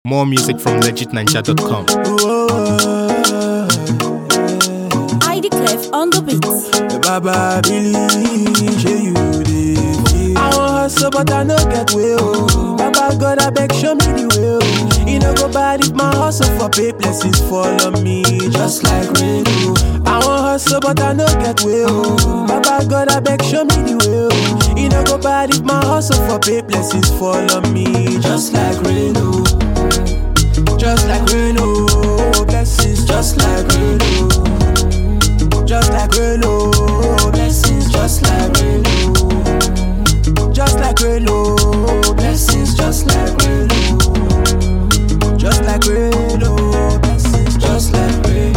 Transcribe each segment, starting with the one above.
More music from legitninja.com. ID Clef on the beat. Baba believe say you dey. I wan hustle but I no get way oh. Baba God I beg show me the way oh. E no go bad if my hustle for pay blessings fall on me just like rain oh. I wan hustle but I no get way oh. Baba God I beg show me the way oh. E no go bad if my hustle for pay blessings fall on me just like rain oh. Just like rain oh. Blessings just like rain oh. Just like rain, oh, blessings just like rain, oh. Just like rain, oh, blessings just like rain, oh. Just like rain, oh, blessings just like rain.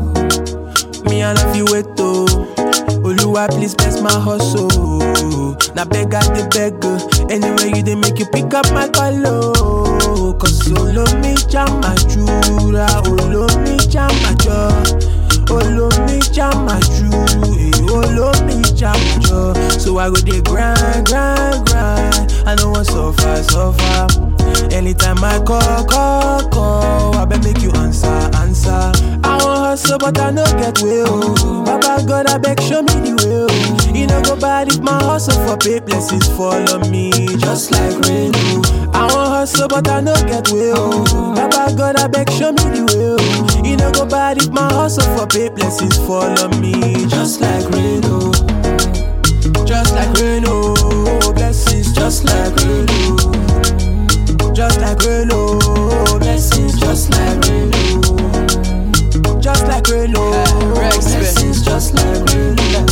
Me I love you wait oh. Oluwa please bless my hustle. Na beg I dey beg oh. Anyway you dey make you pick up my call oh. Cause olomi jam my jura, olomi jam my jaw. Olomi jam my true, eh, Olomi jam my jaw. So I go dey grind, grind, grind. I no want suffer, suffer. Anytime I call, call, call, I bet make you answer, answer. I want hustle, but I no get way, oh. Baba God, I beg, show me the way, oh. You no go bad if my hustle for pay blessings fall on me, just like rain, oh. I want hustle, but I no get way, oh. Baba God, I beg, show me the way, oh. You no go bad if my hustle for pay blessings fall on me, just like rain, oh. Just like rain, oh. Blessings, just like rain, oh. Just like rain, oh. Blessings, just like rain, oh. Just like rain, oh. Blessings, just like rain,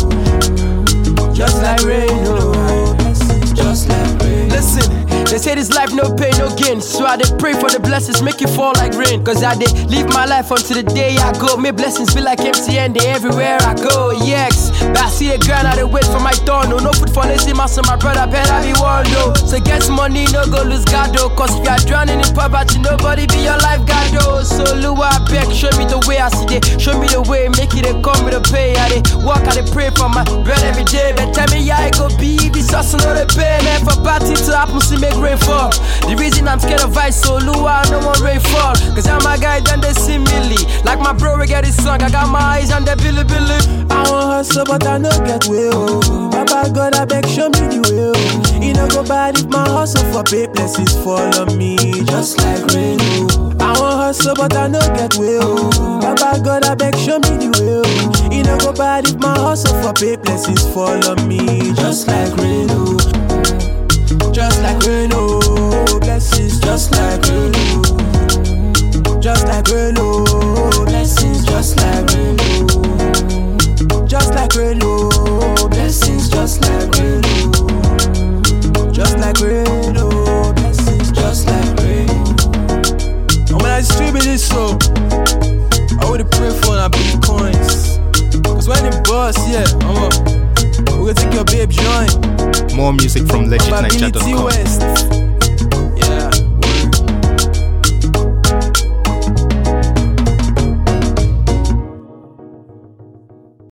oh. Just like rain, oh. Blessings, just like rain. Listen, they say this life no pain, no gain. So I dey pray for the blessings, make it fall like rain. Cause I dey live my life until the day I go. May blessings be like MTN, they everywhere I go. Yes, but I see a girl, I dey wait for my turn. No, no food for lazy master, my brother, better be one though. So get money, no go lose God though. Cause if you are drowning in poverty, nobody be your lifeguard though. So Lua, I beg, show me the way I see it. Show me the way, make it a come with a pay. I dey walk, I dey pray for my bread every day. But tell me, yeah, I go be this hustle, no the pay. Man, for party to happen, see make rain fall. The reason I'm scared of ice, so Lua, no more rain fall. Cause I'm a guy, then they see me Like my bro, we get his song, I got my eyes on the billy billy. I want hustle, but I no get way, oh. Baba God, I beg, show me the way, oh. You no go bad if my hustle for pay blessings fall on me, just like rain, oh. I want hustle, but I no get way, oh. Baba God, I beg, show me the way, oh. You no go bad if my hustle for pay blessings fall on me, just like rain, oh. Just like rain, oh. Blessings, just like rain, oh. Just like rain, oh. Blessings, just like rain, oh. Just like rain, oh. Blessings, just like rain, oh. Just like rain, oh. Blessings, just like rain. And when I distribute this, so I would pray for na bitcoins. Cause when it bust, yeah, I'm up. We gonna take your babe joint. More music from Probability legitninja.com. West.